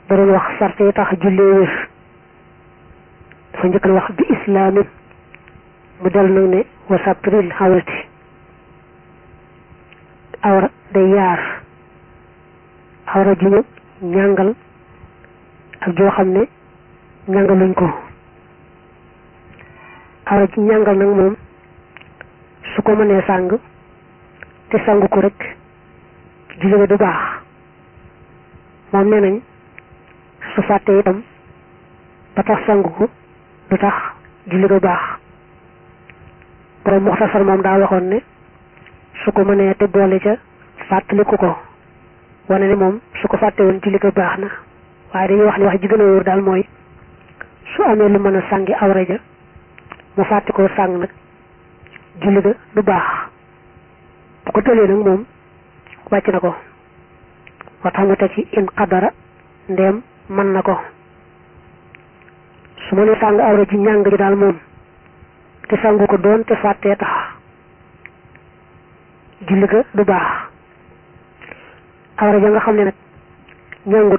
da doon wax sart yi tax jullee wér dafa njëkk wax bi islaamin mu del nag ne wa satril xawrati awra day yaar awra ju ñu ñàngal ak joo xam ne ñàngaluñ ko awra ji ñàngal nag moom su ko mënee sàng te sangu ko rek julli ga du baax moom nee nañ su fàttee itam ba tax sangu ko du tax julli ga baax borom muxtasar moom daa waxoon ne su ko mënee te boole ca fàttaliku ko wane ne moom su ko fàtte woon julli ga baax na waaye dañuy wax ne wax ji gën a wóor daal mooy su amee lu mën a sàngi awra ja mu fàtte koo sàng nag julli ga du baax bu ko tëlee nag moom wàcc na ko moo tax mu teg ci in qadara ndeem mën na ko su ma ne sàng awra ji ñàng ji daal moom te sangu ko doon te fàttee tax julli ga du baax awra ja nga xam ne nag ñàngut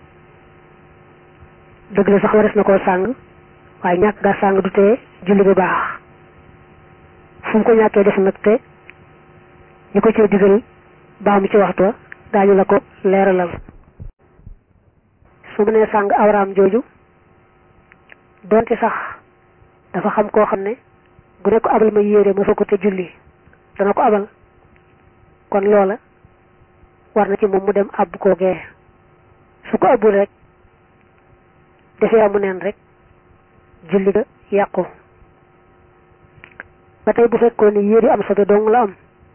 dëgg la sax wares na koo sàng waaye ñàkk ga sàng du tee julli ga baax fu mu ko ñàkkee def nag te ñu ko cee digal baax mu ci waxtu wa daañu la ko leeralal su mu nee sàng awraam jooju donte sax dafa xam koo xam ne bu ne ko abal ma yére ma fa ko te julli dana ko abal kon loola war na ci moom mu dem àbb koo gee su ko abbul rek defee amu neen rek julli ga yàqu ba tey bu fekkoon ni yére am sobe dong la am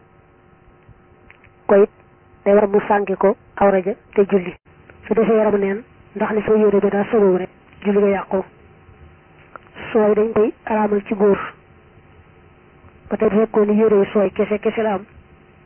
ko it day war mu sànki ko awra ja te julli su defee yaramu neen ndax li soo yére ba daa sobewu rek julli ga yàqu sooy dañ koy araamal ci góor ba tey bu fekkoon ni yére yi sooy kese kese la am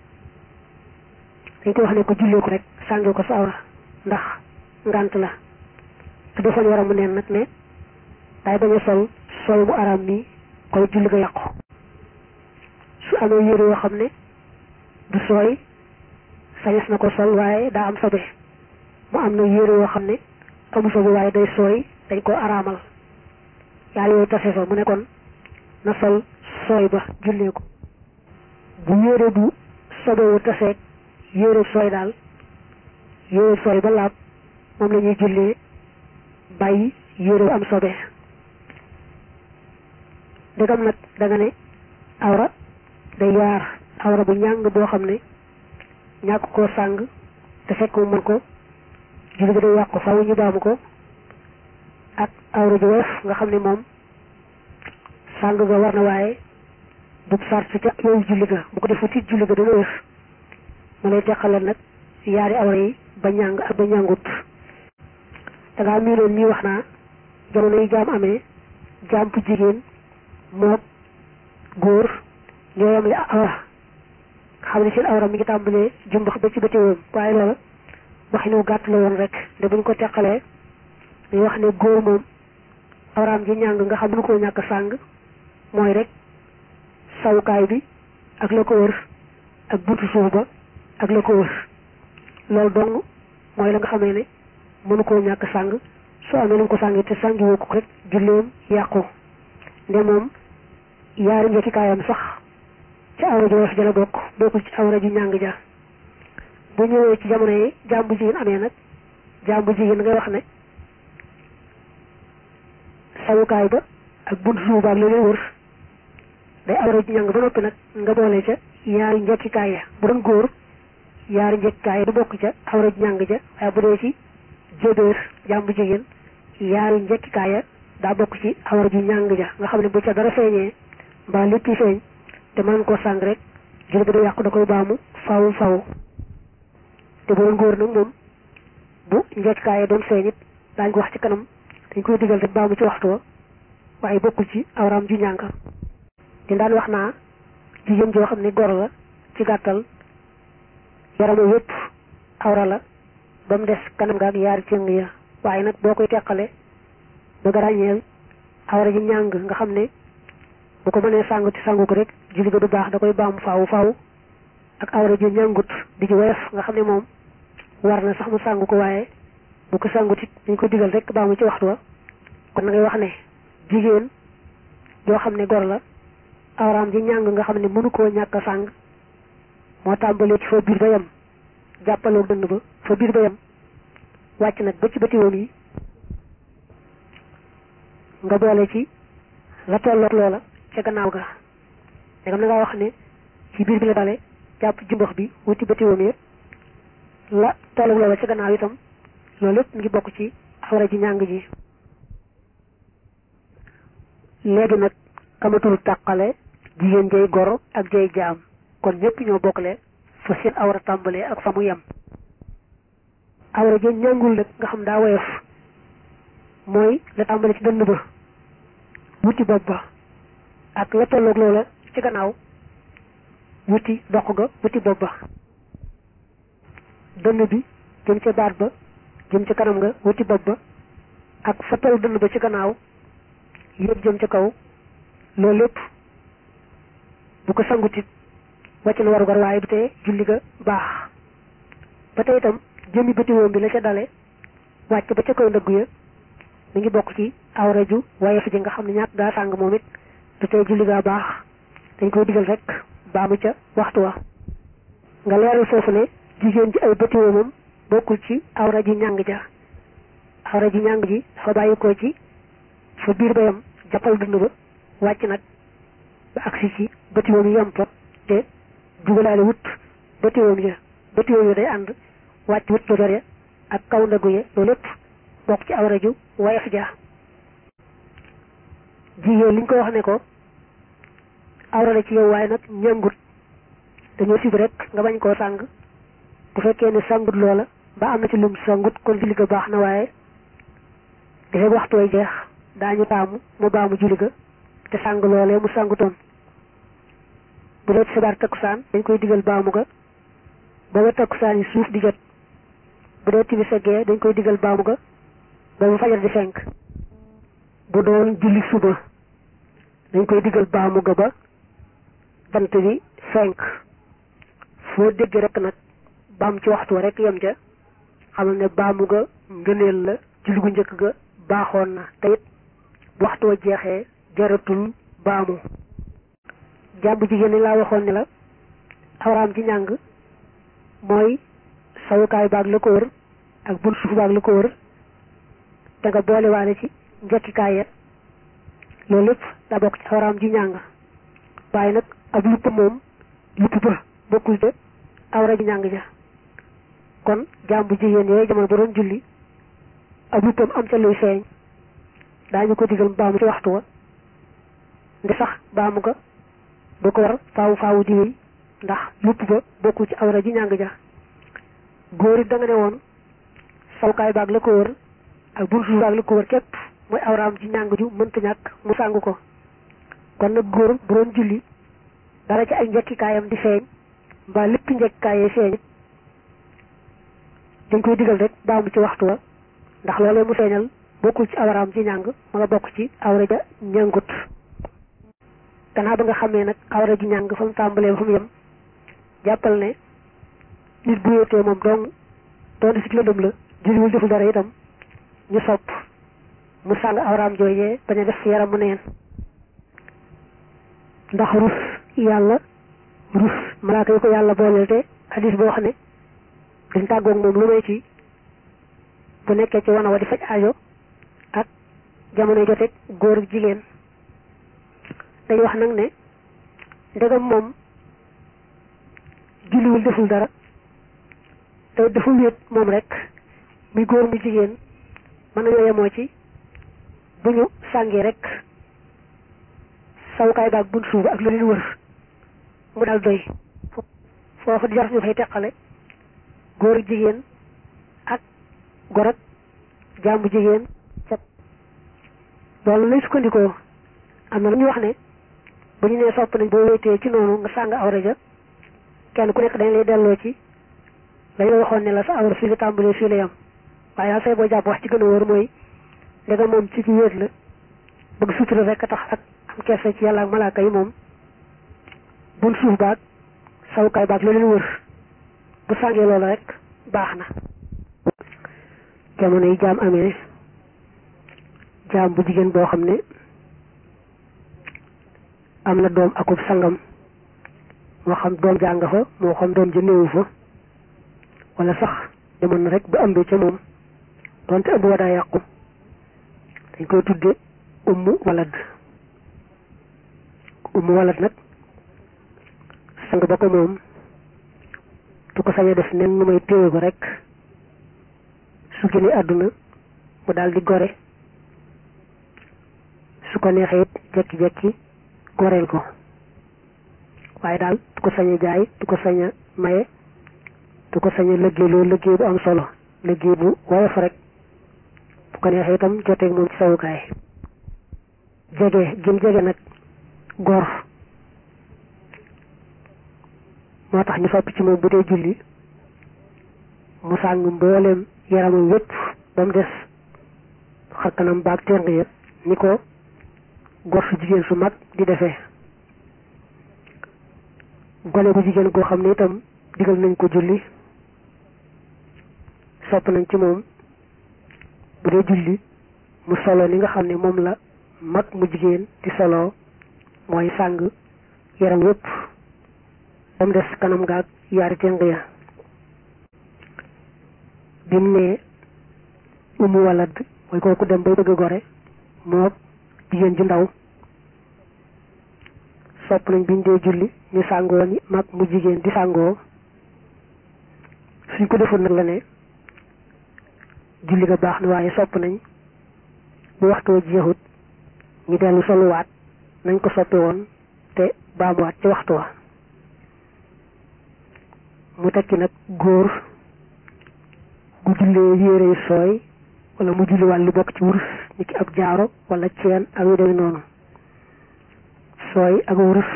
dañ koy wax ne ko jullee ko rek sàngi ko sa awra ndax ngant la su defoon yaramu neen nag ne day bañ a sol sooy mu araam nii koy julli ga yàqu su amee yére yoo xam ne du sooy sañes na ko sol waaye daa am sobe mu am na yére yoo xam ne amu sobe waaye day sooy dañ ko araamal yaar yooyu tase fa mu ne kon na sol sooy ba jullee ko bu yére bu sobewu taseeg yére sooy daal yére sooy ba laab moom la ñuy jullee bàyyi yére bu am sobe ndegam nag da nga ne awra day yaar awra bu ñàng boo xam ne ñàkk koo sàng te fekk mu mën ko julli ga day yàqu faw ñu baamu ko ak awra ju woyof nga xam ne moom sàng ga war na waaye du sart ca yooyu julli ga bu ko defu tiit julli ga dana wér mu lay teqalal nag yaari awra yi ba ñàng ak ba ñàngut da ngaa miinoon nii wax naa jamono yi jaam amee jaam bu jigéen mook góor ñoo yam li awra xam ne seen awra mi ngi tàmbalee jumbax ba ci bëti woom waaye loola waxinu gàtt la woon rek de buñ ko teqalee dañuy wax ne góor moom awraam ji ñàng nga xam nu ko ñàkk sàng mooy rek sawukaay bi ak la ko wër ak buntu suuf ba ak la ko wër loolu dong mooy la nga xamee ne mënu koo ñàkk sàng soo amee lu ko sàng te sàngi woo ko rek julleem yàqu nde moom yaari njëkkikaayam sax ci awra ju woyof ja la bokk bokkul ci awra ju ñàng ja bu ñëwee ci jamono yi jaam bu jigéen amee nag jaam bu jigéen ngay wax ne sawukaay ba ak buntu suuf ba ak la lay wër day awra ju ñàng ba noppi nag nga boole ca yaari njekkikaay ya bu doon góor yaari njekkikaay ya du bokk ca awra ju ñàng ja waaye bu dee ci jébéer jaam bu jigéen yaari njekkikaay ya daa bokk ci awra ju ñàng ja nga xam ne bu ca dara feeñee mbaa lépp feeñ te mën koo sàng rek julli ba du yàqu da koy baamu faw faw te bu doon góor nag moom bu njekkikaay doon feeñ it daañ ko wax ci kanam dañ koy digal rek baamu ci waxtu wa waaye bokkul ci awraam ju ñàng di daan wax naa jigéen joo xam ne gor la ci gàttal yaramu yépp awra la ba mu des kanam ga ak yaari cëng ya waaye nag boo koy teqale ba nga ràññeel awra ji ñàng nga xam ne bu ko mënee sàngu ci sàngu ko rek julli ga du baax da koy baamu faawu faaw ak awra ju ñàngut di ji woyof nga xam ne moom war na sax mu sàngu ko waaye bu ko sangut it dañ ko digal rek baamu ci waxtu wa kon na ngay wax ne jigéen yoo xam ne gor la awraam ji ñàng nga xam ne mënu koo ñàkk a sàng moo tàmbalee ci fa biir ba yem jàppaloo dënn ba fa biir ba yem wàcc nag ba ci bëti woom yi nga boole ci la tolloog loola ca gannaaw ga dagam na ngaa wax ne ci biir bi la dale jàpp jumbax bi wuti bëti woom yi la tolloog loola ca gannaaw itam loolu lépp ngi bokk ci awra ji ñàng ji léegi nag kamatul tàqale jigéen jay goro ak jay jaam kon ñëpp ñoo bokkale fa seen awra tàmbalee ak fa mu yem awra ji ñàngul nag nga xam daa woyof mooy la tàmbale ci dënn ba wuti bopp ba ak la tolloog loola ci gannaaw wuti doq ga wuti bopp ba dënn bi jëm ca baat ba jëm ca kanam nga wuti bopp ba ak fa toll dënn ba ci gannaaw yëpp jëm ca kaw loolu lépp bu ko sangutit wàcc na warugar waaye du tee julli ga baax ba tey itam jëmmi bëtiwoom bi la ca dale wàcc ba ca kaw ndëggu ya mi ngi bokk ci awra ju waaye fi ji nga xam ne ñàkk gaa sàng moom it du tee julli gaa baax dañ koy digal rek baamu ca waxtu wa nga leeral foofu ne jigéen ji ay bëtiwoomam bokkul ci awra ji ñàng ja awra ji ñàng ji dafa bàyyi ko ci fa biir ba yam jàppal dund ba wàcc nag ba agsi ci bëtiwoom yi yam fa te dugalaale wut bëtiwoom ya bëtiwoom ya day ànd wàcc wut dojor ya ak kaw ndagu ya loolu lépp bokk ci awra ju wayaf ja jigéen liñ ko wax ne ko awra la ci yow waaye nag ñàngut dañoo sib rek nga bañ koo sàng bu fekkee ne sàngut loola ba am na ci lum sàngut kon julli ga baax na waaye dafay waxtu way jeex daañu taamu mu baamu julli ga te sàng loolee mu sàngutoon bu dee sibaar takkusaan dañ koy digal baamu ga ba ba takkusaan yi suuf di jot bu dee timis gee dañ koy digal baamu ga ba ba fajar di fenk bu doon julli suba dañ koy digal baamu ga ba bant bi fenk foo dégg rek nag baam ci waxtu wa rek yem ja xamal ne baamu ga ngëneel la julli gu njëkk ga baaxoon na te it waxtu wa jeexee jaratul baamu jàmbu jigéen ñi laa waxoon ne la awraam ci ñàng mooy sawukaay baag la ko wër ak bun suuf baag la ko wër te nga boolewaale ci njekkikaay ya loolu lépp daa bokk ci awraam ji ñàng waaye nag ab lupp moom lupp ba bokkul de awra ji ñàng ja kon jàmbu jigéen yooyu jamono ba doon julli ab luppam am ca luy feeñ daañu ko digal baamu ci waxtu wa ndi sax baamu ga du ko war faawu faawu di wéy ndax lupp ba bokkul ci awra ji ñàng ja góor it da nga ne woon sawkaay baag la ko wër ak buntu baag la ko wër képp mooy awraam ji ñàng ju mënta ñàkk mu sàng ko kon nag góor bu doon julli dara ci ay njekkikaayam di feeñ mbaa lépp njekkikaayee feeñ dañ koy digal rek baamu ci waxtu wa ndax loolee mu feeñal bokkul ci awraam ci ñàng ma nga bokk ci awra ja ñàngut gannaaw ba nga xamee nag awra ji ñàng fa mu tàmbalee ba fa mu yem jàppal ne nit bu wéetee moom dong doon di si lëndëm la julliwul deful dara itam ñu sopp mu sàng awraam joojee bañ a def yaram mu neen ndax rus yàlla rus malaaka yi ko yàlla booleel te hadis boo xam ne duñ tàggoog moom lu may ci bu nekkee ci wana wa di faj aajo ak jamono joteeg góor ak jigéen dañ wax nag ne ndegam moom julliwul deful dara te dafa wéet moom rek muy góor mu jigéen mën nañoo yemoo ci bu ñu sàngee rek sawukaay baag bunt suuf ak lu leen wër mu dal doy foofu di jar ñu fay teqale góor ak jigéen ak gor ak jàmbu jigéen set loolu lay sukkandikoo am na lu ñu wax ne bu ñu nee sopp nañ boo wéetee ci noonu nga sàng awra ja kenn ku nekk dañ lay delloo ci dañ la waxoon ne la sa awra fii la tàmbalee fii la yam waaye daal say boo jàpp wax ci gën a wóor mooy ndega moom ci ci wéet la bëgg sutura rek a tax ak am kersa ci yàlla ak malaaka yi moom bun suuf baag sawukaay baag la leen wër bu sàngee loolu rek baax na jamono yi jaam amee jaam bu jigéen boo xam ne am na doom akub sangam moo xam doom jàng fa moo xam doom ja néewu fa wala sax demoon na rek ba ëmbee ca moom donte ëmb wa daa yàqu dañ koy tudde ummu walad ummu walad nag sang ba ko moom du ko sañ a def nen nu may téye ko rek su génnee àdduna mu daal di gore su ko neexee it jekki-jekki goreel ko waaye daal du ko sañ a jaay du ko sañ a maye du ko sañ a liggéey loolu liggéey bu am solo liggéey bu woyof rek bu ko neexee itam joteeg moom ci sawukaay jege gim jege nag góor moo tax ñu sopp ci moom bu dee julli mu sàng mbooleem yaramam wépp ba mu des xarkanam baag teng ya ni ko góor su jigéen su mag di defee gone bu jigéen goo xam ne itam digal nañ ko julli sopp nañ ci moom bu dee julli mu solo ni nga xam ne moom la mag mu jigéen di solo mooy sàng yaram yépp ba mu des kanam gaag yaari teng ya bi mu ne umu walad mooy kooku dem bay bëgg a gore moo jigéen ju ndaw sopp nañ biñ dee julli ñu sàngoo ni mag mu jigéen di sàngoo suñ ko deful nag la ne julli ga baax na waaye sopp nañ bu waxtoo jeexut ñu dellu soluwaat nañ ko soppe woon te baamuwaat ci waxtu wa mu tekki nag góor gu jullee yére yu sooy wala mu julli wàllu bokk ci wurus ni ki ab jaaro wala ceen ak yu demee noonu sooy ak wurus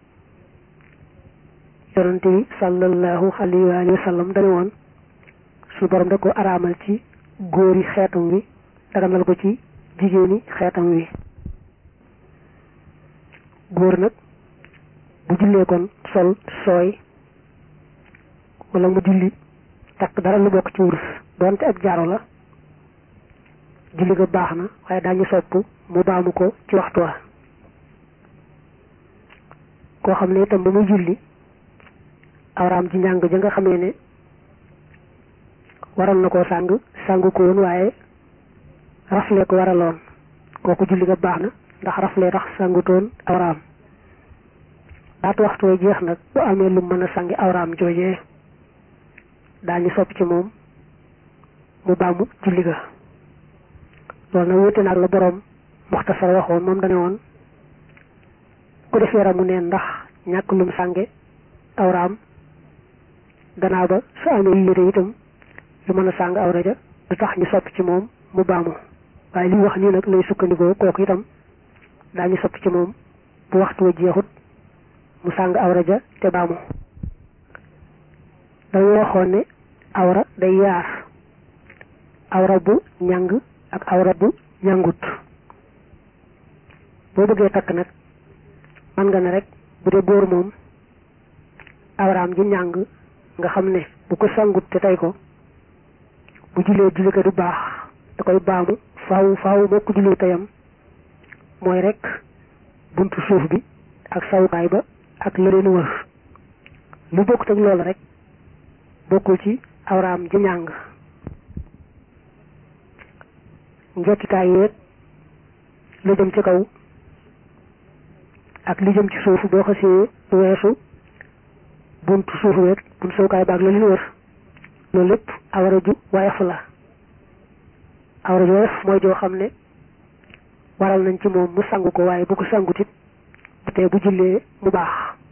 yonante bi sallallahu alayhi wa sallam dane woon su borom da ko araamal ci góori xeetam wi daganal ko ci jigéeni xeetam wi góor nag bu jullee kon sol sooy wala mu julli takk dara lu bokk ci wurus doonte ab jaaro la julli ga baax na waaye daañu sopp mu baamu ko ci waxtu wa koo xam ne itam ba muy julli awraam ji njàng ja nga xamee ne waral na koo sàng sàngu ko woon waaye rafle ko waraloon kooku julli ga baax na ndax rafle tax sàngutoon awraam daatu waxtu way jeex nag bu amee lu mën a sangi awraam joojee daañu sopp ci moom mu baamu julli ga loolu nag wute naag la boroom muxtasar waxoon moom dane woon ku def yaramu neen ndax ñàkk lum sànge awraam gannaaw ba su amee yére itam yu mën a sàng awra ja du tax ñu sopp ci moom mu baamu waaye li mu wax nii nag lay sukkandikoo kooku itam daañu sopp ci moom bu waxtu wa jeexut mu sàng awra ja te baamu dañu waxoon ne awra day yaar awra bu ñàng ak awra bu ñàngut boo bëggee takk nag man nga ne rek bu dee góor moom awraam ji ñàng nga xam ne bu ko sangut te tey ko bu jullee julli ko du baax da koy baamu faaw faaw moo ko julli teyam mooy rek buntu suuf bi ak sawukaay ba ak la leen wër lu bokkut ak loolu rek bokkul ci awraam ji ñàng njekkikaay yeeg lu jëm ci kaw ak li jëm ci suuf boo xasee weesu buntu suuf weeg buntu sawukaay ba ak la leen wër loolu lépp awra ju woyof la awra ju woyof mooy joo xam ne waral nañ ci moom mu sangu ko waaye bu ko sangut it te bu jullee mu baax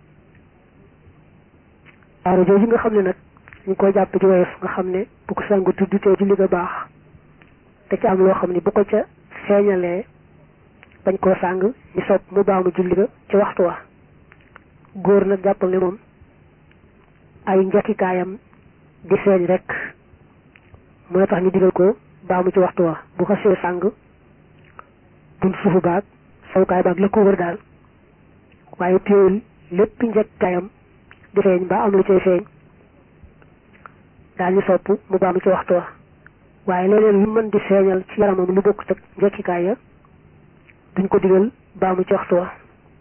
awra jooju nga xam ne nag ñu koy jàpp ci woyof nga xam ne bu ko sangut du tee julli ga baax te ci am loo xam ne bu ko ca feeñalee bañ koo sàng ñu sopp mu baamu julli ga ci waxtu wa góor nag jàppal ne moom ay njekkikaayam di feeñ rek mooy tax ñu digal ko baamu ci waxtu wa bu ko see sàng bunt suufu baag sawukaay baag la ko wër daal waaye téewul lépp njekkikaayam di feeñ ba am lu cay feeñ daal ñu sopp mu baamu ci waxtu wa waaye leneen lu mën di feeñal ci yaramam lu bokkut ak njekkikaay ya duñ ko digal baamu ci waxtu wa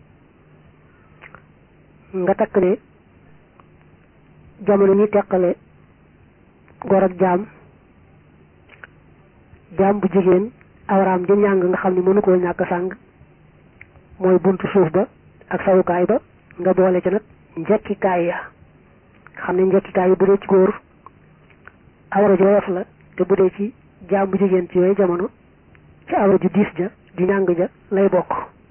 nga takk ne jamono ñi teqale gor ak jaam jaam bu jigéen awraam ji ñàng nga xam ne mënu koo ñàkk sàng mooy buntu suuf ba ak sawukaay ba nga boole ci nag njekkikaay ya xam ne njekkikaay yi bu dee ci góor awra ju woyof la te bu dee ci jaam bu jigéen ci yooyu jamono ci awra ju diis ja ju ñàng ja lay bokk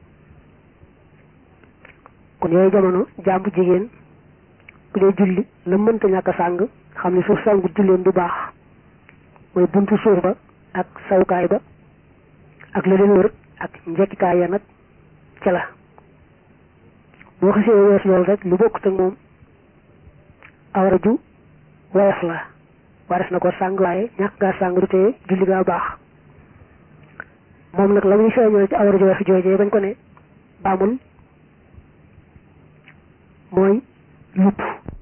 kon yooyu jamono jaam bu jigéen bu dee julli la mënta ñàkk a sàng xam ne suuf sangu julleen du baax mooy buntu suuf ba ak sawukaay ba ak la leen wër ak njekkikaay ya nag ca la boo xasee wees loolu rek lu bokkut ak moom awra ju woyof la wares na ko sàng waaye ñàkk ngaa sàng du tee julli gaa baax moom nag la muy feeñoo ci awra ju woyof joojee bañ ko ne baamul mooy lupp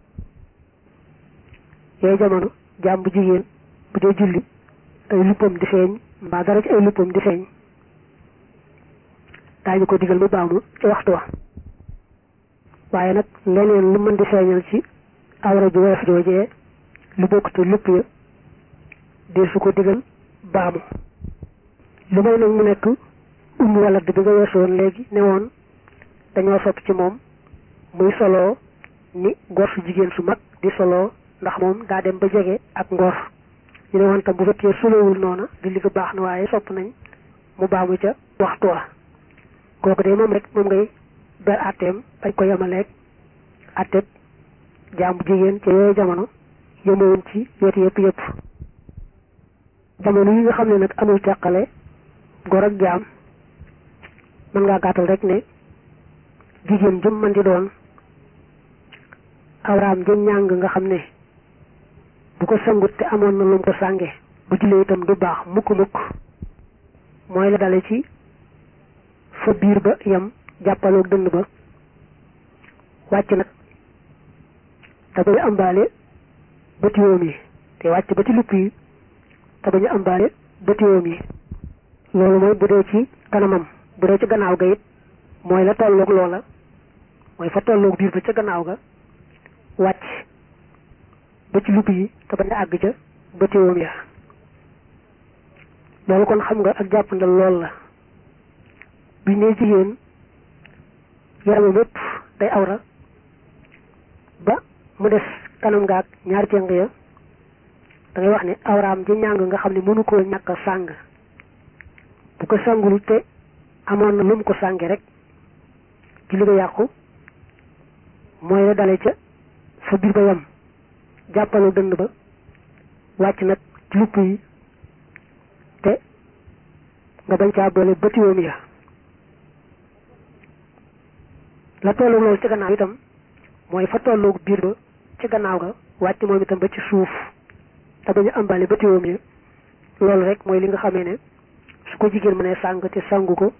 yooyu jamono jaam bu jigéen bu dee julli ay luppam di feeñ mbaa dara ci ay luppam di feeñ daañu ko digal mu baamu ci waxtu wa waaye nag leneen lu mën di feeñal ci awra ju woyof joojee lu bokk te lupp ya dee su ko digal baamu lu may nag mu nekk umm wala bi nga weesu woon léegi ne woon dañoo sopp ci moom muy soloo ni gor su jigéen su mag di soloo ndax moom daa dem ba jege ak ngor ñu ne woon tam bu fekkee solowul noona di li ko baax na waaye sopp nañ mu baamu ca waxtu wa kooku de moom rek moom ngay ber atteem bañ ko yemaleeg atteeb jaam bu jigéen ca yooyu jamono yëmawuñ ci wet yëpp yëpp jamono yi nga xam ne nag amul teqale gor ak jaam mën ngaa gàttal rek ne jigéen jëm man di doon awraam jëm ñàng nga xam ne bu ko sangut te amoon na lu mu ko sànge bu jullee itam du baax mukk mukk mooy la dale ci fa biir ba yam jàppaloog dënd ba wàcc nag te bañu ambaale bëtiwoom yi te wàcc ba ci lupp yi te bañu ambaale bëtiwoom yi loolu mooy bu dee ci kanamam bu dee ci gannaaw ga it mooy la tolloog loola mooy fa tolloog biir ba ca gannaaw ga wàcc ba ci lupp yi te bañ a àgg ca bëtiwoom ya loolu kon xam nga ak jàppandal lool la bi ne jigéen yaramam yépp day awra ba mu des kanam nga ak ñaari ceng ya da ngay wax ne awraam ji ñàng nga xam ne mënu koo ñàkk a sàng bu ko sàngul te amoon na lu mu ko sànge rek ci li ko yàqu mooy la dale ca fa biir ba yam jàppalu dënd ba wàcc nag ci lupp yi te nga bañ caa boole bëtiwoom ya la tollu loolu ci gannaaw itam mooy fa tolloog biir ba ci gannaaw ga wàcc moom itam ba ci suuf te bañu ambale bëtiwoom ya loolu rek mooy li nga xamee ne su ko jigéen mënee sàng te sàngu ko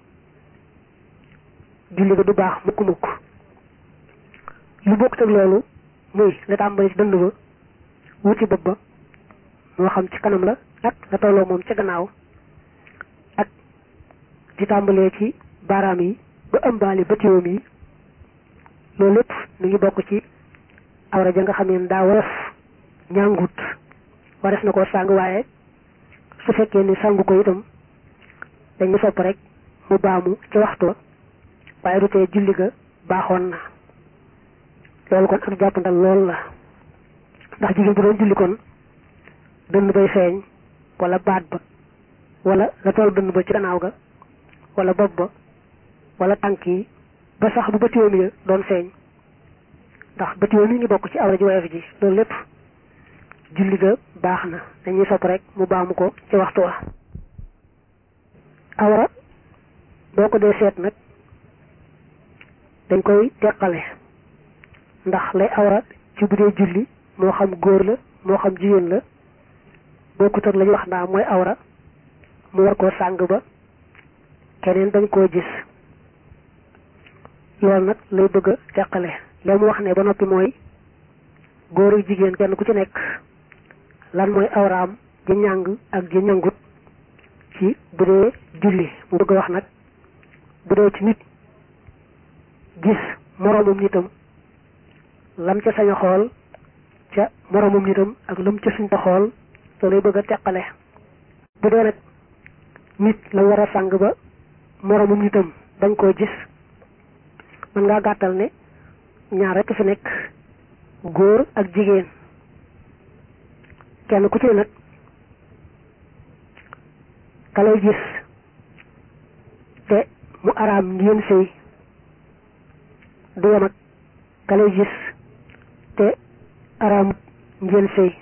julli ga du baax mukk mukk lu bokk teg loolu muy la tàmbali ci dënd ba wuti bopp ba moo xam ci kanam la ak la tolloo moom ca gannaaw ak di tàmbalee ci baaraam yi ba ëmbaali bëtiwoom yi loolu lépp mi ngi bokk ci awra ja nga xam ne daa woyof ñàngut wares na ko sàng waaye su fekkee ni sàngu ko itam dañu sopp rek mu baamu ci waxtu wa waaye du tee julli ga baaxoon na loolu kon ak jàppandal lool la ndax jigéen bu doon julli kon dënn bay feeñ wala baat ba wala la toll dënn ba ci gannaaw ga wala bopp ba wala tànk yi ba sax bu bëtiwoom ya doon feeñ ndax bëtiwoom yi ngi bokk ci awra ji woyof ji loolu lépp julli ga baax na dañuy sopp rek mu baamu ko ci waxtu wa awra boo ko dee seet nag dañ koy teqale ndax lay awra ci bu dee julli moo xam góor la moo xam jigéen la bokkut ak la ñu wax ndaa mooy awra mu war koo sàng ba keneen dañ koo gis loolu nag lay bëgg a teqale la mu wax ne ba noppi mooy góor ak jigéen kenn ku ci nekk lan mooy awraam ji ñàng ak ji ñangut ci bu dee julli mu bëgg a wax nag bu dee ci nit gis moroomum nitam lam ca sañ a xool ca moroomum nitam ak lam ca suñ ta xool soo lay bëgg a teqale bu dee nag nit la war a sàng ba moroomum nitam bañ koo gis mën ngaa gàttal ne ñaar rekk fi nekk góor ak jigéen kenn ku ci nag ka lay gis te mu araam ngeen sëy du yem ak ka lay gis te araam ngeen sëy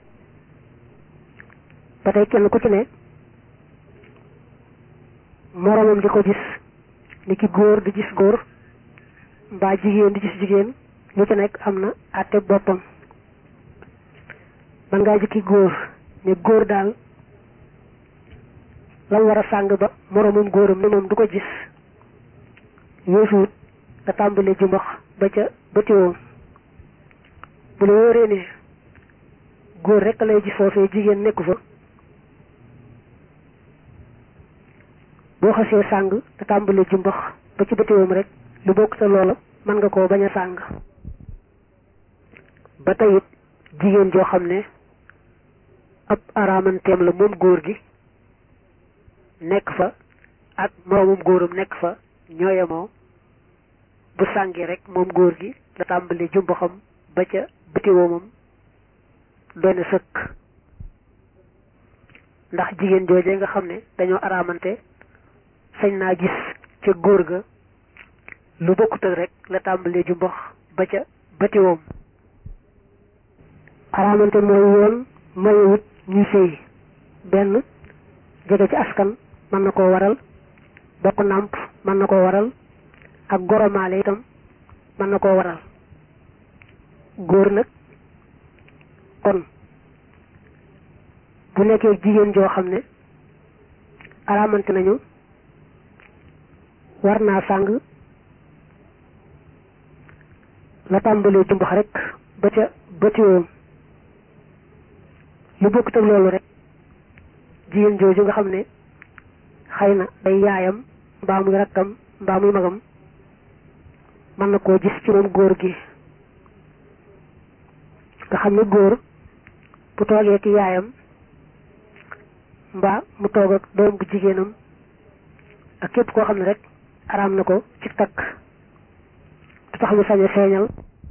ba tey kenn ku ci ne moroomam di ko gis ni ki góor di gis góor mbaa jigéen di gis jigéen lu ci nekk am na àtte boppam man ngaa jikki góor ne góor daal lam war a sàng ba moroomum góoram ne moom du ko gis yéesuut nga tàmbalee jumbax ba ca bëtiwoom bu la wóoree ne góor rekk lay gis foofee jigéen nekku fa boo xasee sàng nga tàmbalee jumbax ba ci bëtiwoom rek lu bokk sa loola mën nga koo bañ a sàng ba tey it jigéen joo xam ne ab araamanteem la moom góor gi nekk fa ak moroomum góoram nekk fa ñooyamoo bu sàngi rek moom góor gi la tàmbali jumbaxam ba ca bitiwoomam doy na sëkk ndax jigéen joojee nga xam ne dañoo araamante sañ naa gis ca góor ga lu bokkut ak rek la tàmbalee jumbax ba ca batiwoom araamante mooy yoon mayewut ñuy sëy benn jege ci askan mën na koo waral bokk nàmp mën na koo waral ak goromaale itam mën na koo waral góor nag kon bu nekkee jigéen joo xam ne araamante nañu war naa sàng la tàmbalee jumbax rek ba ca bëtiwoom lu bokkut ak loolu rek jigéen jooju nga xam ne xëy na day yaayam mbaa muy rakkam mbaa muy magam mën na koo gis ci moom góor gi nga xam ne góor bu toogee ki yaayam mbaa mu toog ak doom bu jigéenam ak képp koo xam ne rek araam na ko ci takk du tax mu sañ a feeñal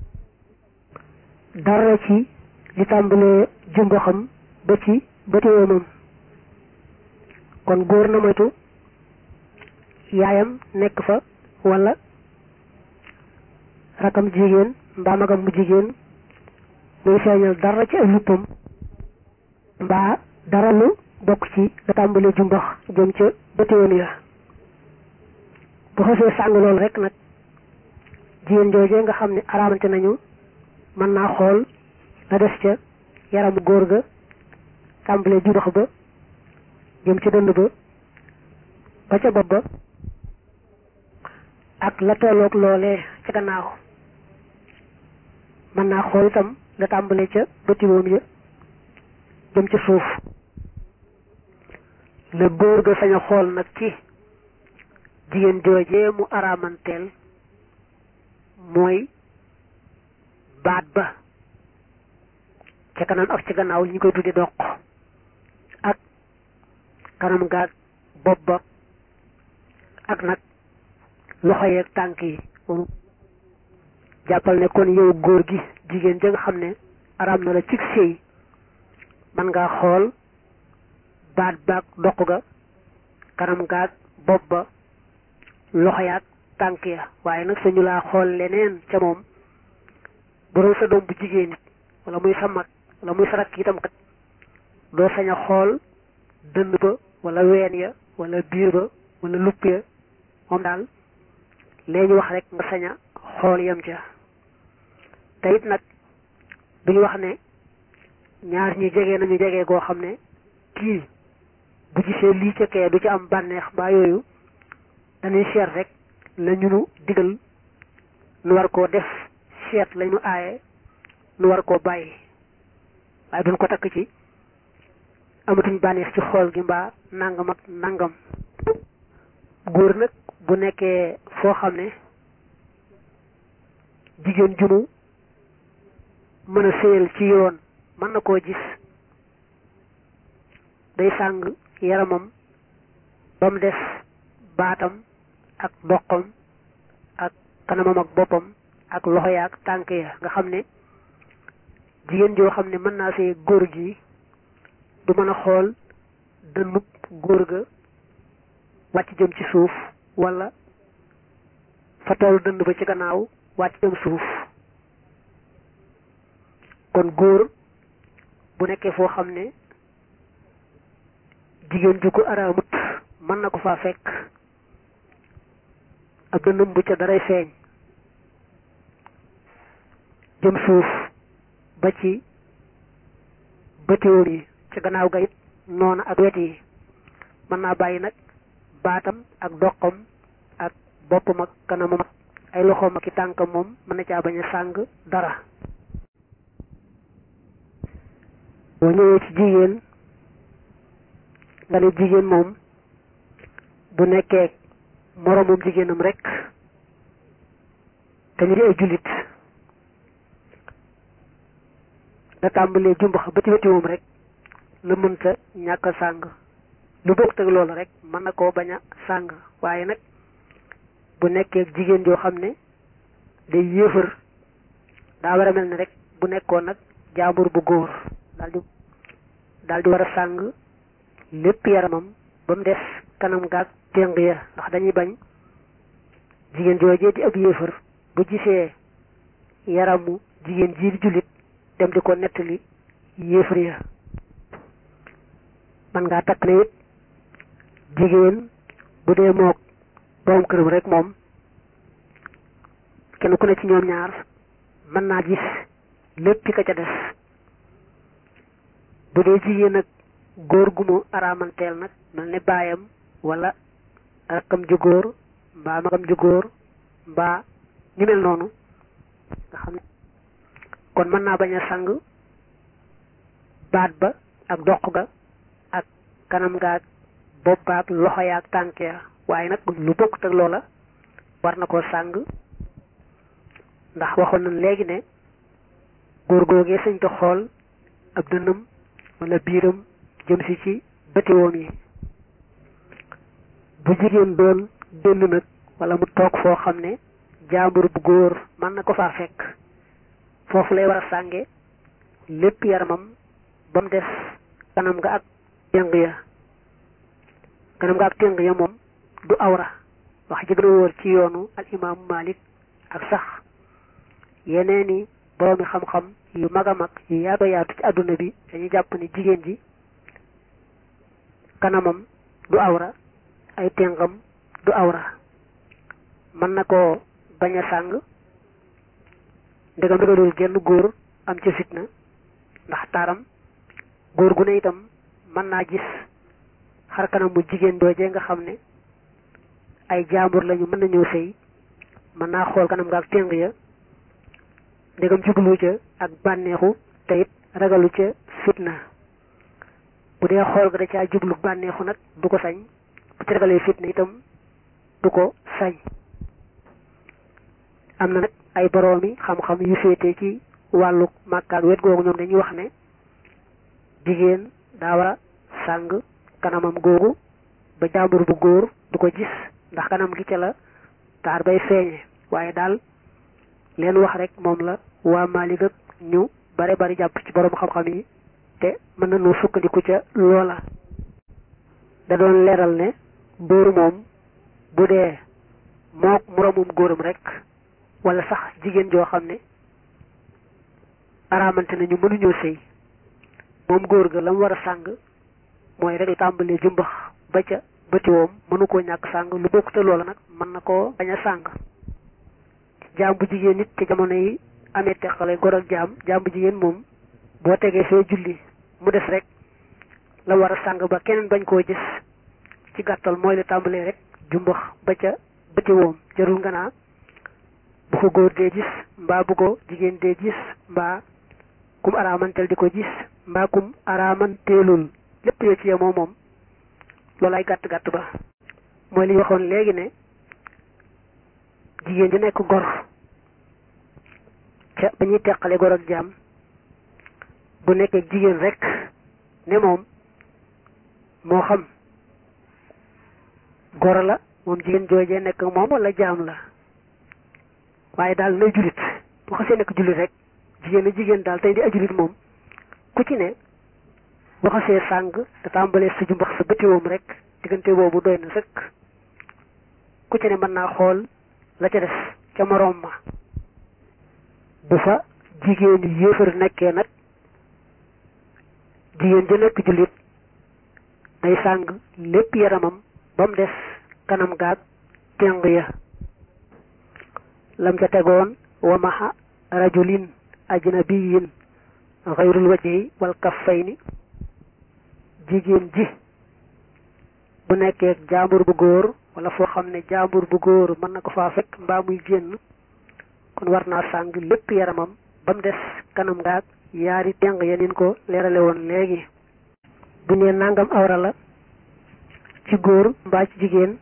dara ci li tàmbalee jumbo xam ba ci bëti woomam kon góor na moytu yaayam nekk fa wala rakam jigéen mbaa magam bu jigéen muy feeñal dara ci ay luppam mbaa dara lu bokk ci la tàmbalee jumbax jëm ca bëtiwoon ya bu xasee sàng loolu rek nag jigéen joojee nga xam ne araamante nañu mën naa xool la des ca yaramu góor ga tàmbalee jumbax ba jëm ca dënd ba ba ca bopp ba ak la tolloog loolee ca gannaaw mën naa xool itam la tàmbalee ca bëtiwoom ya jëm ca suuf la góor ga sañ a xool nag ci jigéen joojee mu araamanteel mooy baat ba ca kanam ak ca gannaaw ñu koy tuddi doq ak kanam gaag bopp ba ak nag loxo yeeg tànk yi jàppal ne kon yow góor gi jigéen ja nga xam ne araam na la cig sëy man ngaa xool baat baag doq ga kanam gaag bopp ba loxo yaag tànk ya waaye nag sañu laa xool leneen ca moom bu doon sa doom bu jigéen it wala muy sa mag wala muy sa rakk itam kat doo sañ a xool dënn ba wala ween ya wala biir ba wala lupp ya moom daal lee ñu wax rek nga sañ a xool yem ca te it nag duñu wax ne ñaar ñi jege nañu jege goo xam ne kii bu gisee lii ca kee du ci am bànneex mbaa yooyu dañuy seet rek la ñu nu digal nu war koo def seet la ñu aaye nu war koo bàyyi waaye duñ ko takk ci amatuñ bànneex ci xool gi mbaa nangam ak nangam góor nag bu nekkee foo xam ne jigéen jumu mën a séyal ci yoon mën na koo gis day sàng yaramam ba mu des baatam ak doqam ak kanamam ak boppam ak loxo ya ak tànk ya nga xam ne jigéen joo xam ne mën naa see góor gi du mën a xool dënnub góor ga wàcc jëm ci suuf wala fa toolu dënd ba ci gannaaw wàcc jëm suuf kon góor bu nekkee foo xam ne jigéen ju ko araamut mën na ko faa fekk ab dëndum bu ca daray feeñ jëm suuf ba ci bëtiwoon yi ci gannaaw ga it noona ak wet yi mën naa bàyyi nag baatam ak doqam ak boppam ak kanamam ak ay loxoom ak i tànkam moom mën na caa bañ a sàng dara boo ñëwee ci jigéen nga ne jigéen moom bu nekkee moroomum jigéenam rek te ñu di ay jullit da tàmbalee jumbax ba ci weti moom rek la mënta ñàkk a sàng lu bokk teg loolu rek mën na koo bañ a sàng waaye nag bu nekkee jigéen joo xam ne day yéefar daa war a mel ne rek bu nekkoon nag jaambur bu góor daal di daal di war a sàng lépp yaramam ba mu des kanam gaag téng ya ndax dañuy bañ jigéen joojee di ab yéefar bu gisee yaramu jigéen ji di jullit dem di ko nettali yéefar ya man ngaa takk ne it jigéen bu dee mook borom këram rek moom kenn ku ne ci ñoom ñaar mën naa gis lépp ka ca des bu dee jigéen nag góor gu mu araamanteel nag mel ne baayam wala rakkam ju góor mbaa magam ju góor mbaa ñu mel noonu nga xam ne kon mën naa bañ a sang baat ba ak doq ga ak kanam gaag bopp baag loxo yaag tànk ya waaye nag lu bokkut ak loola war na koo sàng ndax waxoon nañ léegi ne góor googee sañ ko xool ab dënnam wala biiram jëm si ci bëtiwoom yi bu jigéen doon génn nag wala mu toog foo xam ne jaambur bu góor mën na ko faa fekk foofu lay war a sànge lépp yaramam ba mu des kanam nga ak téng ya kanam nga ak téng ya moom du awra wax ji gën a wóor ci yoonu al imaamu Malik ak sax yeneeni boroomi xam-xam yu mag a mag yu yaatu yaatu ci àdduna bi dañuy jàpp ne jigéen ji kanamam du awra ay téngam du awra mën na koo bañ a sàng ndegam dëggalul genn góor am ca fitna ndax taaram góor gu ne itam mën naa gis xar kanam mu jigéen doojee nga xam ne ay jaambur lañu mën na ñëw sëy mën naa xool kanam nga ak téng ya ndegam jublu ca ak bànneexu te it ragalu ca fitna bu dee xool ga da caa jublu bànneexu nag du ko sañ bu ci ragalee fitna itam du ko sañ am na nag ay boroomi xam-xam yu féete ci wàllu màkkaak wet googu ñoom dañuy wax ne jigéen daa war a sàng kanamam googu ba jàmbur bu góor du ko gis ndax kanam gi ca la taar bay feeñe waaye daal leen wax rek moom la waa Maalik ak ñu bare bari jàpp ci borom xam-xam yi te mën nañoo sukkandiku ca loola da doon leeral ne góor moom bu dee mook moroomum góoram rek wala sax jigéen joo xam ne araamante nañu mënuñoo sëy moom góor ga la mu war a sàng mooy rek tàmbalee jumbax ba ca bëtiwoom mënu koo ñàkk sàng lu bokk te loola nag mën na koo bañ a sàng jaam bu jigéen nit ci jamono yi amee teqale gor ak jaam jaam bu jigéen moom boo tegee fee julli mu des rek la war a sàng ba keneen bañ koo gis ci gàttal mooy la tàmbalee rek jumbax ba ca bëtiwoom jarul nga naa bu ko góor dee gis mbaa bu ko jigéen dee gis mbaa kum araamantel di ko gis mbaa kum araamanteelul lépp yoo ci yemoo moom loolu ay gàtt gàtt ba mooy li ñu waxoon léegi ne jigéen ji nekk gor ca ba ñuy teqale gor ak jaam bu nekkee jigéen rek ne moom moo xam gor la moom jigéen joojee nekk moom wala jaam la waaye daal nay julit bu xasee nekk julit rek jigéen a jigéen daal tey di ajulit moom ku ci ne bu xasee sàng te tàmbalee sa jumbax sa bëtiwoom rek diggante boobu doy na sëkk ku ci ne mën naa xool la ca des ca moroom ma bu fa jigéen yéefar nekkee nag jigéen ja nekk jullit day sàng lépp yaramam ba mu des kanam gaag téng ya lam ca tegoon wa maxa rajulin ajnabiyin xayrul wajhi wal kaffayni jigéen ji bu nekkee jaambur bu góor wala foo xam ne jaambur bu góor mën na ko faa fekk mbaa muy génn kon war naa sàng lépp yaramam ba mu des kanam ngaag yaari teng yenin ko leerale woon léegi bu nee nangam awra la ci góor mbaa ci jigéen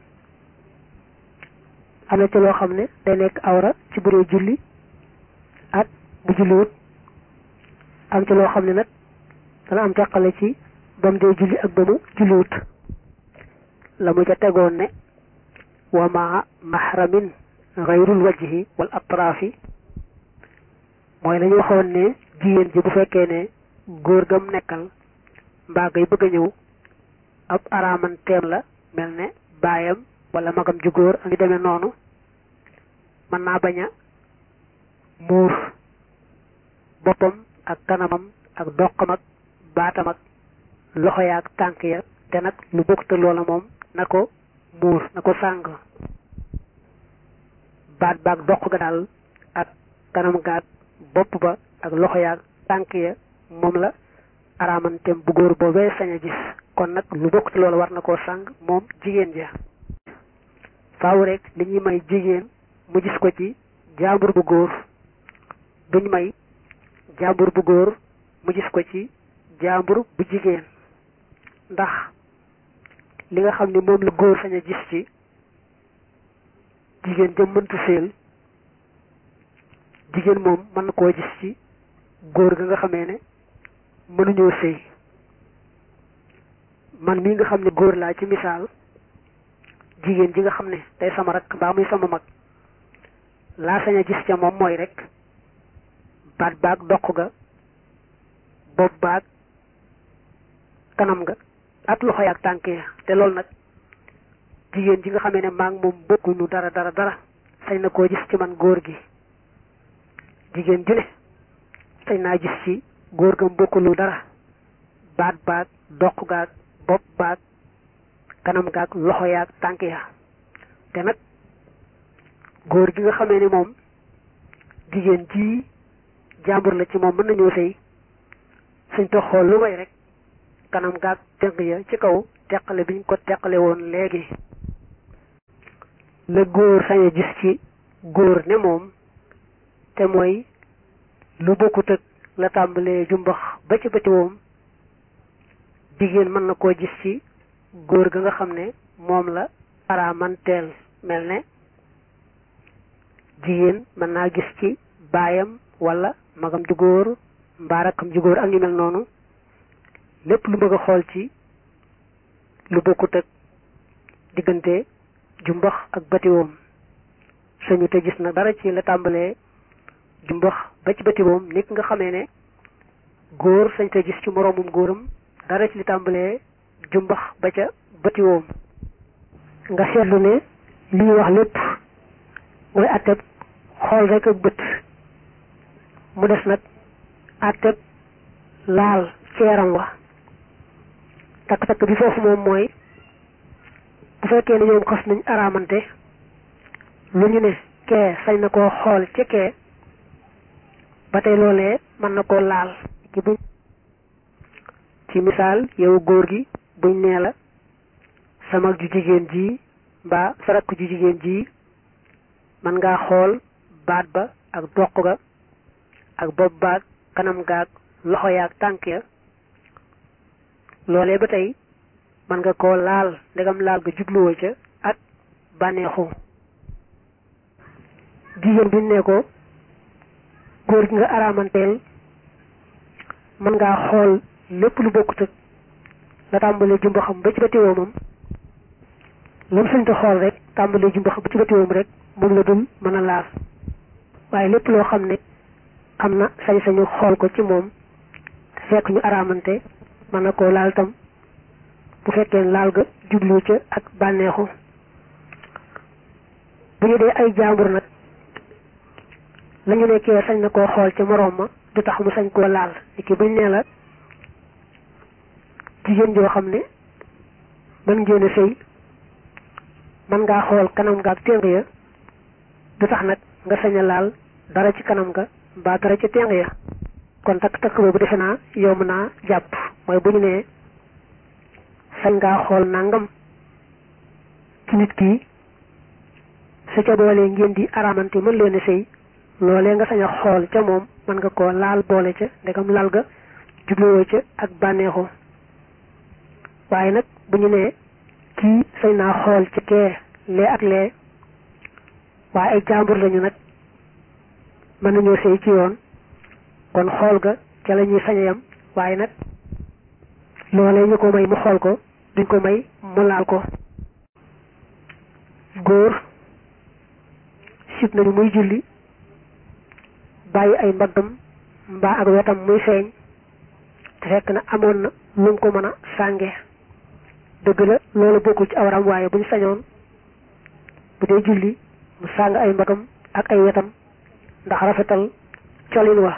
am na ci loo xam ne day nekk awra ci bu dee julli ak bu julliwut am ci loo xam ne nag dana am teqale ci ba mu dee julli ak ba mu julliwut la mu ca tegoon ne wa maa mahramin gayrul wajhi wal atraafi mooy lañu waxoon ne jigéen ji bu fekkee ne góor gam nekkal mbaa ngay bëgg a ñëw ab araamanteem la mel ne baayam wala magam ju góor a ngi demee noonu mën naa bañ a muur boppam ak kanamam ak doqam ak baatam ak loxo ya ak tànk ya te nag lu bokk te loola moom na ko muur na ko sàng baat baag doq ga daal ak kanam gaag bopp ba ak loxo ya ak tànk ya moom la araamanteem bu góor boobee sañ a gis kon nag lu bokk te loola war na koo sàng moom jigéen ja faaw rek li ñuy may jigéen mu gis ko ci jaambur bu góor duñ may jaambur bu góor mu gis ko ci jaambur bu jigéen ndax li nga xam ne moom la góor sañ a gis ci jigéen jëm mëntu séel jigéen moom mën na koo gis ci góor ga nga xamee ne mënuñoo sëy man mii nga xam ne góor laa ci misaal jigéen ji nga xam ne day sama rak mbaa muy sama mag laa sañ a gis ca moom mooy rek baat baag doq ga bopp baag kanam nga ak loxo yaag tànk ya te loolu nag jigéen ji nga xamee ne maa ngi moom bokkuñu dara dara dara sañ na koo gis ci man góor gi jigéen ju ne sañ naa gis ci góor gam bokkulu dara baat baag doq gaag bopp baag kanam gaag loxo yaag tànk ya te nag góor gi nga xamee ni moom jigéen ji jàmbur la ci moom mën nañoo sëy suñ to xool lu may rek kanam gaag tënk ya ci kaw teqale biñ ko teqale woon léegi la góor sañ a gis ci góor ne moom te mooy lu bokkut ak la tàmbalee jumbax ba ci bëti woom jigéen mën na koo gis ci góor ga nga xam ne moom la araamanteel mel ne jigéen mën naa gis ci baayam wala magam ju góor mbaa rakkam ju góor ak ñu mel noonu lépp lu bëgg a xool ci lu bokkut ak diggante jumbax ak batiwoom sañu te gis na dara ci la tàmbalee jumbax ba ci batiwoom nit nga xamee ne góor sañ te gis ci moroomum góoram dara ci li tàmbalee jumbax ba ca batiwoom nga seetlu ne li ñuy wax lépp mooy atteb xool rek ak bët mu des nag atteb laal ci yaram wa takk-takk bi foofu moom mooy bu fekkee ne ñoom xas nañ araamante lu ñu ne kee sañ na koo xool ci kee ba tey loolee mën na koo laal ci buñ ci misaal yow góor gi buñ nee la sa mag ju jigéen ji mbaa sa rakk ju jigéen ji mën ngaa xool baat ba ak doq ga ak bopp baag kanam gaag loxo yaag tànk ya loolee ba tey mën nga koo laal ndegam laal nga jubluwoo ca ak bànneexu jigéen bi ne ko góor gi nga araamanteel mën ngaa xool lépp lu bokkut ak la tàmbalee jumba xam ba ci ba tiwoomam lam sañ xool rek tàmbalee jumba xam ba ci ba tiwoom rek moom la dul mën a laal waaye lépp loo xam ne am na sañ-sañu xool ko ci moom te fekk ñu araamante mën na koo laal tam bu fekkee laal ga jublu ca ak bànneexu bu ñu dee ay jaambur nag la ñu nekkee sañ na koo xool ca moroom ma du tax mu sañ koo laal ni ki buñ nee la jigéen joo xam ne mën ngeen a sëy mën ngaa xool kanam nga ak téng ya du tax nag nga sañ a laal dara ci kanam nga mbaa dara ci téng ya kon takk takk boobu defe naa yomb naa jàpp mooy bu ñu nee sañ ngaa xool nangam ci nit ki su ca boolee ngeen di araamante mën leen a sëy loolee nga sañ a xool ca moom mën nga koo laal boole ca ndegam lal ga jubluwoo ca ak bànneexu waaye nag bu ñu nee kii sañ naa xool ci kee lee ak lee waaye ay jàmbur lañu nag mën nañoo sëy ci yoon kon xool ga ca la ñuy sañ a yam waaye nag loolee ñu ko may mu xool ko duñ ko may mu laal ko góor sib nañu muy julli bàyyi ay mbaggam mbaa ak wetam muy feeñ te fekk na amoon na lu mu ko mën a sànge dëgg la loolu bokkul ci awram waaye buñ sañoon bu dee julli mu sàng ay mbagam ak ay wetam ndax rafetal colin wa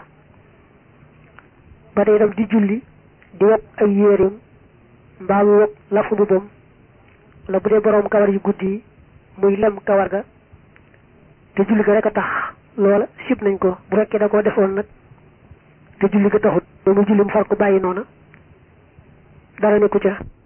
ba tey itam di julli di wet ay yéerim mbaa mu wet lafu mbubam la bu dee boroom kawar yu guddi yi muy lem kawar ga te julli ga rek a tax loola sib nañ ko bu fekkee da koo defoon nag te julli ga taxut ba mu julli mu far ko bàyyi noona dara nekku ca